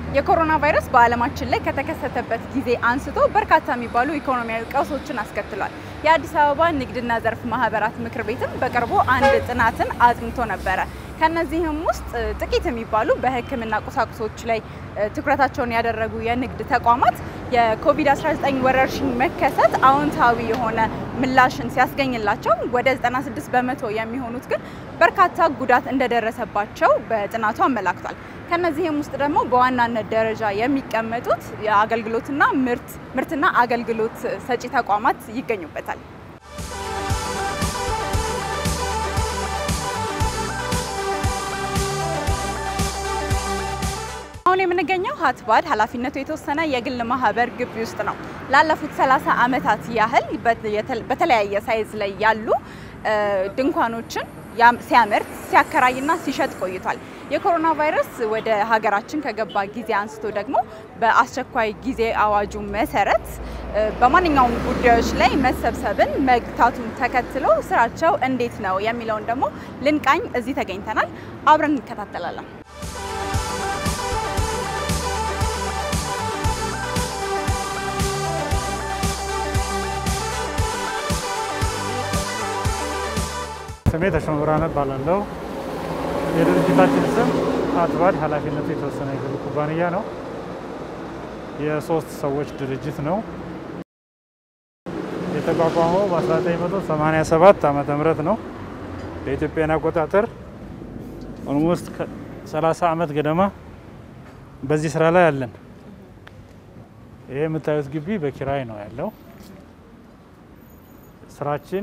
የኮሮና ቫይረስ በዓለማችን ላይ ከተከሰተበት ጊዜ አንስቶ በርካታ የሚባሉ ኢኮኖሚያዊ ቀውሶችን አስከትሏል። የአዲስ አበባ ንግድና ዘርፍ ማህበራት ምክር ቤትም በቅርቡ አንድ ጥናትን አጥንቶ ነበረ። ከነዚህም ውስጥ ጥቂት የሚባሉ በሕክምና ቁሳቁሶች ላይ ትኩረታቸውን ያደረጉ የንግድ ተቋማት የኮቪድ-19 ወረርሽኝ መከሰት አዎንታዊ የሆነ ምላሽን ሲያስገኝላቸው ወደ 96 በመቶ የሚሆኑት ግን በርካታ ጉዳት እንደደረሰባቸው በጥናቱ አመላክቷል። ከነዚህም ውስጥ ደግሞ በዋናነት ደረጃ የሚቀመጡት የአገልግሎትና ምርት ምርትና አገልግሎት ሰጪ ተቋማት ይገኙበታል። አሁን የምንገኘው ሀትባድ ኃላፊነቱ የተወሰነ የግል ማህበር ግቢ ውስጥ ነው። ላለፉት 30 ዓመታት ያህል በተለያየ ሳይዝ ላይ ያሉ ድንኳኖችን ሲያመርት ሲያከራይና ሲሸጥ ቆይቷል። የኮሮና ቫይረስ ወደ ሀገራችን ከገባ ጊዜ አንስቶ ደግሞ በአስቸኳይ ጊዜ አዋጁ መሰረት በማንኛውም ጉዳዮች ላይ መሰብሰብን መግታቱን ተከትሎ ስራቸው እንዴት ነው የሚለውን ደግሞ ልንቃኝ እዚህ ተገኝተናል። አብረን እንከታተላለን። ስሜ ተሾመ ብርሃነ እባላለሁ። የድርጅታችን ስም ሀትባድ ኃላፊነቱ የተወሰነ የግል ኩባንያ ነው። የሶስት ሰዎች ድርጅት ነው። የተቋቋመው በ1987 ዓመተ ምህረት ነው። በኢትዮጵያን አቆጣጠር ኦልሞስት ከ30 ዓመት ገደማ በዚህ ስራ ላይ አለን። ይህ የምታዩት ግቢ በኪራይ ነው ያለው። ስራችን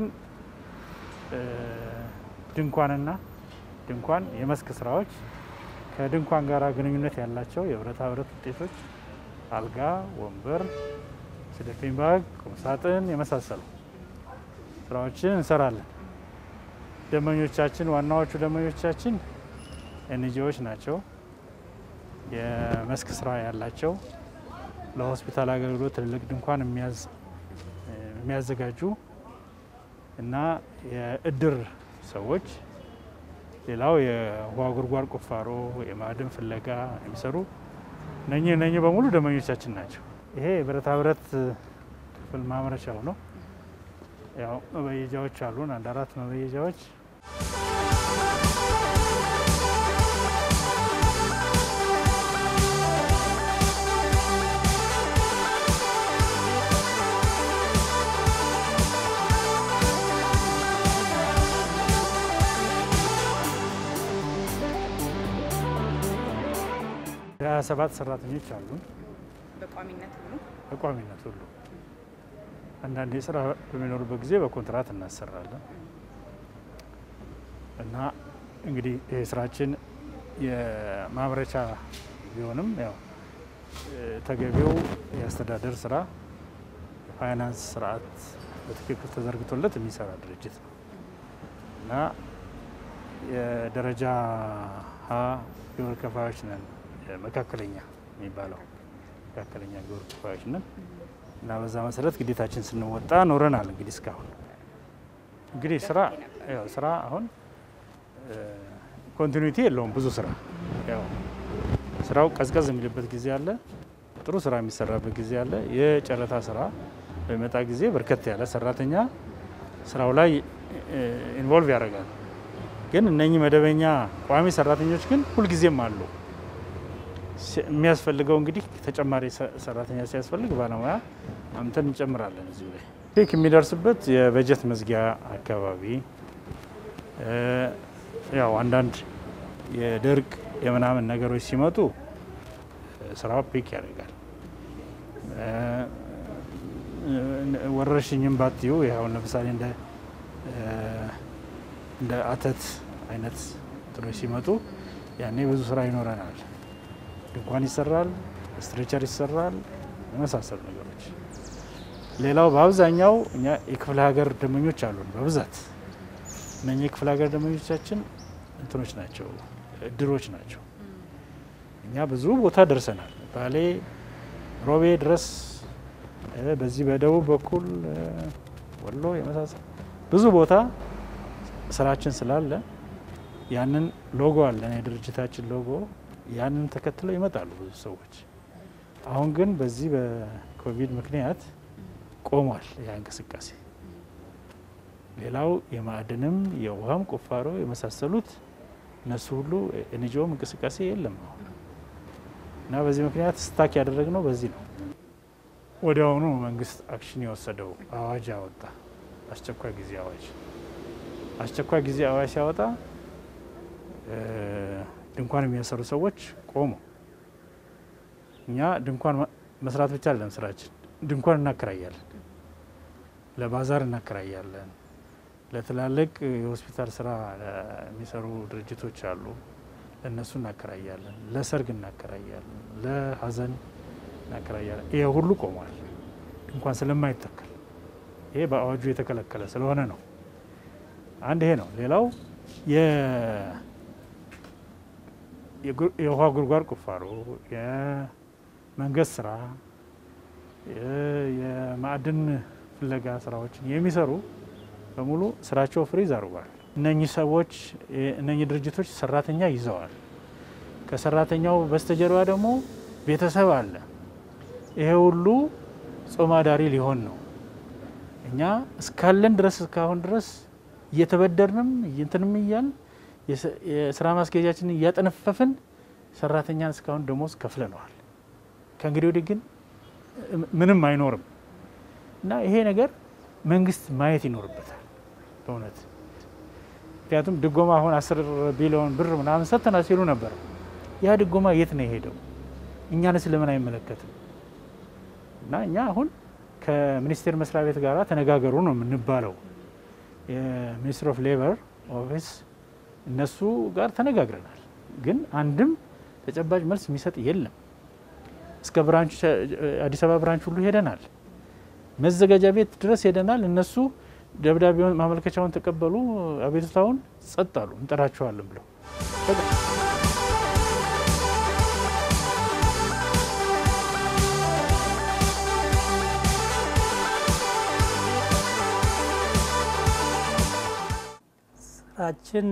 ድንኳንና ድንኳን የመስክ ስራዎች ከድንኳን ጋር ግንኙነት ያላቸው የብረታ ብረት ውጤቶች፣ አልጋ፣ ወንበር፣ ስሊፒንግ ባግ፣ ቁምሳጥን የመሳሰሉ ስራዎችን እንሰራለን። ደንበኞቻችን ዋናዎቹ ደንበኞቻችን ኤንጂኦዎች ናቸው። የመስክ ስራ ያላቸው ለሆስፒታል አገልግሎት ትልልቅ ድንኳን የሚያዘጋጁ እና የእድር ሰዎች፣ ሌላው የውሃ ጉድጓድ ቁፋሮ፣ የማዕድን ፍለጋ የሚሰሩ እነኚህ እነኚህ በሙሉ ደንበኞቻችን ናቸው። ይሄ የብረታ ብረት ክፍል ማምረቻው ነው። ያው መበየጃዎች አሉን፣ አንድ አራት መበየጃዎች የሀያ ሰባት ሰራተኞች አሉን በቋሚነት ሁሉ በቋሚነት ሁሉ። አንዳንዴ ስራ በሚኖሩበት ጊዜ በኮንትራት እናሰራለን እና እንግዲህ ይህ ስራችን የማምረቻ ቢሆንም ያው ተገቢው የአስተዳደር ስራ የፋይናንስ ስርዓት በትክክል ተዘርግቶለት የሚሰራ ድርጅት ነው እና የደረጃ ሀ ግብር ከፋዮች ነን። መካከለኛ የሚባለው መካከለኛ ግብር ከፋዮች ነን እና በዛ መሰረት ግዴታችን ስንወጣ ኖረናል። እንግዲህ እስካሁን እንግዲህ ስራ ያው ስራ አሁን ኮንቲኒቲ የለውም። ብዙ ስራ ያው ስራው ቀዝቀዝ የሚልበት ጊዜ አለ፣ ጥሩ ስራ የሚሰራበት ጊዜ አለ። የጨረታ ስራ በሚመጣ ጊዜ በርከት ያለ ሰራተኛ ስራው ላይ ኢንቮልቭ ያደርጋል። ግን እነኚህ መደበኛ ቋሚ ሰራተኞች ግን ሁልጊዜም አሉ። የሚያስፈልገው እንግዲህ ተጨማሪ ሰራተኛ ሲያስፈልግ ባለሙያ አምተን እንጨምራለን። እዚሁ ላይ ፔክ የሚደርስበት የበጀት መዝጊያ አካባቢ ያው አንዳንድ የድርቅ የምናምን ነገሮች ሲመጡ ስራው ፔክ ያደርጋል። ወረርሽኝም ባትዩ ያው ለምሳሌ እንደ እንደ አተት አይነት እንትኖች ሲመጡ ያኔ ብዙ ስራ ይኖረናል። ድንኳን ይሰራል፣ ስትሬቸር ይሰራል፣ የመሳሰሉ ነገሮች። ሌላው በአብዛኛው እኛ የክፍለ ሀገር ደንበኞች አሉን በብዛት እነኚህ የክፍለ ሀገር ደንበኞቻችን እንትኖች ናቸው፣ እድሮች ናቸው። እኛ ብዙ ቦታ ደርሰናል። ባሌ ሮቤ ድረስ በዚህ በደቡብ በኩል ወሎ የመሳሰሉ ብዙ ቦታ ስራችን ስላለ ያንን ሎጎ አለን የድርጅታችን ሎጎ ያንን ተከትለው ይመጣሉ ብዙ ሰዎች። አሁን ግን በዚህ በኮቪድ ምክንያት ቆሟል ያ እንቅስቃሴ። ሌላው የማዕድንም የውሃም ቁፋሮ የመሳሰሉት እነሱ ሁሉ ኤንጂኦም እንቅስቃሴ የለም አሁን እና በዚህ ምክንያት ስታክ ያደረግነው በዚህ ነው። ወዲያውኑ መንግስት አክሽን የወሰደው አዋጅ ያወጣ አስቸኳይ ጊዜ አዋጅ አስቸኳይ ጊዜ አዋጅ ሲያወጣ ድንኳን የሚያሰሩ ሰዎች ቆሙ። እኛ ድንኳን መስራት ብቻ አለን ስራችን፣ ድንኳን እናከራያለን፣ ለባዛር እናከራያለን፣ ለትላልቅ የሆስፒታል ስራ የሚሰሩ ድርጅቶች አሉ፣ ለእነሱ እናከራያለን፣ ለሰርግ እናከራያለን፣ ለሀዘን እናከራያለን። ይሄ ሁሉ ቆሟል፣ ድንኳን ስለማይተከል ይሄ በአዋጁ የተከለከለ ስለሆነ ነው። አንድ ይሄ ነው። ሌላው የውሃ ጉድጓድ ቁፋሮ፣ የመንገድ ስራ፣ የማዕድን ፍለጋ ስራዎችን የሚሰሩ በሙሉ ስራቸው ፍሪዝ አድርጓል። እነኚህ ሰዎች እነኚህ ድርጅቶች ሰራተኛ ይዘዋል። ከሰራተኛው በስተጀርባ ደግሞ ቤተሰብ አለ። ይሄ ሁሉ ጾም አዳሪ ሊሆን ነው። እኛ እስካለን ድረስ እስካሁን ድረስ እየተበደርንም እንትንም እያል የስራ ማስኬጃችንን እያጠነፈፍን ሰራተኛን እስካሁን ደሞዝ ከፍለነዋል። ከእንግዲህ ወዲህ ግን ምንም አይኖርም እና ይሄ ነገር መንግስት ማየት ይኖርበታል በእውነት ምክንያቱም ድጎማ አሁን አስር ቢሊዮን ብር ምናምን ሰጥተናል ሲሉ ነበር። ያ ድጎማ የት ነው የሄደው? እኛንስ ለምን አይመለከትም? እና እኛ አሁን ከሚኒስቴር መስሪያ ቤት ጋር ተነጋገሩ ነው የምንባለው። የሚኒስትር ኦፍ ሌበር ኦፊስ እነሱ ጋር ተነጋግረናል። ግን አንድም ተጨባጭ መልስ የሚሰጥ የለም። እስከ ብራንች አዲስ አበባ ብራንች ሁሉ ሄደናል። መዘጋጃ ቤት ድረስ ሄደናል። እነሱ ደብዳቤውን ማመልከቻውን ተቀበሉ፣ አቤቱታውን ጸጥ አሉ። እንጠራቸዋለን ብለው ስራችን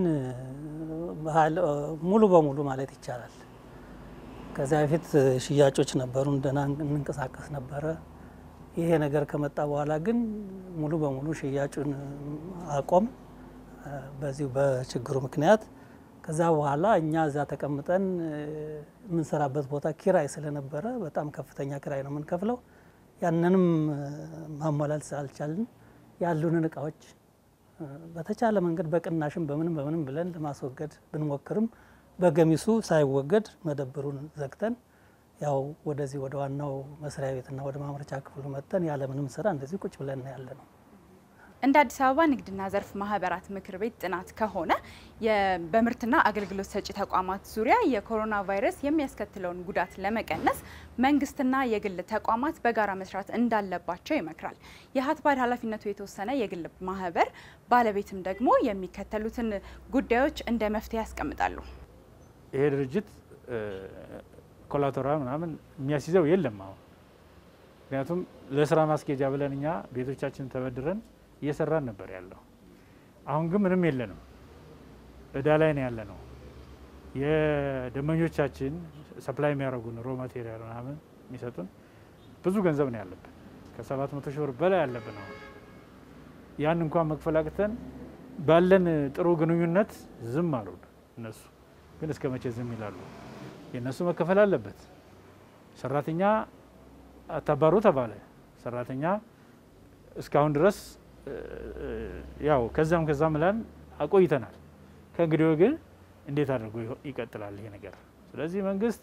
ሙሉ በሙሉ ማለት ይቻላል። ከዚያ በፊት ሽያጮች ነበሩ፣ ደህና እንንቀሳቀስ ነበረ። ይሄ ነገር ከመጣ በኋላ ግን ሙሉ በሙሉ ሽያጩን አቆም በዚሁ በችግሩ ምክንያት። ከዛ በኋላ እኛ እዛ ተቀምጠን የምንሰራበት ቦታ ኪራይ ስለነበረ በጣም ከፍተኛ ኪራይ ነው የምንከፍለው። ያንንም ማሟላት ስላልቻልን ያሉንን እቃዎች በተቻለ መንገድ በቅናሽም በምንም በምንም ብለን ለማስወገድ ብንሞክርም በገሚሱ ሳይወገድ መደብሩን ዘግተን ያው ወደዚህ ወደ ዋናው መስሪያ ቤትና ወደ ማምረቻ ክፍሉ መጥተን ያለምንም ስራ እንደዚህ ቁጭ ብለን ያለ ነው። እንደ አዲስ አበባ ንግድና ዘርፍ ማህበራት ምክር ቤት ጥናት ከሆነ በምርትና አገልግሎት ሰጪ ተቋማት ዙሪያ የኮሮና ቫይረስ የሚያስከትለውን ጉዳት ለመቀነስ መንግስትና የግል ተቋማት በጋራ መስራት እንዳለባቸው ይመክራል። የሀትባድ ኃላፊነቱ የተወሰነ የግል ማህበር ባለቤትም ደግሞ የሚከተሉትን ጉዳዮች እንደ መፍትሄ ያስቀምጣሉ። ይሄ ድርጅት ኮላቶራ ምናምን የሚያስይዘው የለም አሁን ምክንያቱም ለስራ ማስኬጃ ብለን እኛ ቤቶቻችን ተበድረን እየሰራን ነበር ያለው። አሁን ግን ምንም የለንም፣ እዳ ላይ ነው ያለ ነው። የደንበኞቻችን ሰፕላይ የሚያደርጉን ሮ ማቴሪያል ምናምን የሚሰጡን ብዙ ገንዘብ ነው ያለብን፣ ከሰባት መቶ ሺህ ብር በላይ ያለብን። አሁን ያን እንኳን መክፈል አቅተን ባለን ጥሩ ግንኙነት ዝም አሉን። እነሱ ግን እስከ መቼ ዝም ይላሉ? የእነሱ መከፈል አለበት። ሰራተኛ አታባሩ ተባለ። ሰራተኛ እስካሁን ድረስ ያው ከዛም ከዛም ምላን አቆይተናል። ከእንግዲህ ግን እንዴት አድርጎ ይቀጥላል ይሄ ነገር? ስለዚህ መንግስት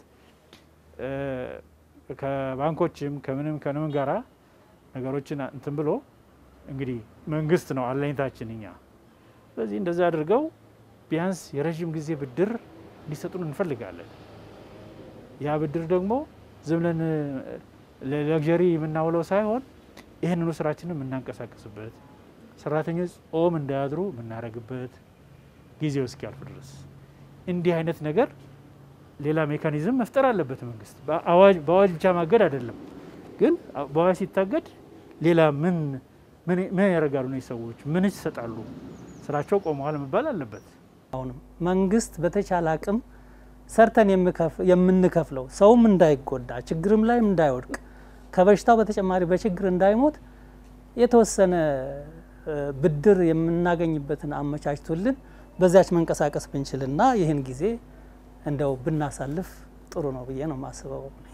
ከባንኮችም ከምንም ከምንም ጋራ ነገሮችን እንትን ብሎ እንግዲህ መንግስት ነው አለኝታችን እኛ። ስለዚህ እንደዛ አድርገው ቢያንስ የረዥም ጊዜ ብድር እንዲሰጡን እንፈልጋለን። ያ ብድር ደግሞ ዝም ብለን ለለግዠሪ የምናውለው ሳይሆን ይህንኑ ስራችንን የምናንቀሳቀስበት ሰራተኞች ጾም እንዳያድሩ የምናደርግበት ጊዜው እስኪያልፍ ድረስ እንዲህ አይነት ነገር ሌላ ሜካኒዝም መፍጠር አለበት መንግስት። በአዋጅ ብቻ ማገድ አይደለም፣ ግን በአዋጅ ሲታገድ ሌላ ምን ምን ያደርጋሉ? እነዚህ ሰዎች ምን ይሰጣሉ? ስራቸው ቆመዋል መባል አለበት። አሁንም መንግስት በተቻለ አቅም ሰርተን የምንከፍለው ሰውም እንዳይጎዳ ችግርም ላይም እንዳይወድቅ ከበሽታው በተጨማሪ በችግር እንዳይሞት የተወሰነ ብድር የምናገኝበትን አመቻችቶልን በዚያች መንቀሳቀስ ብንችልና ይህን ጊዜ እንደው ብናሳልፍ ጥሩ ነው ብዬ ነው የማስበው።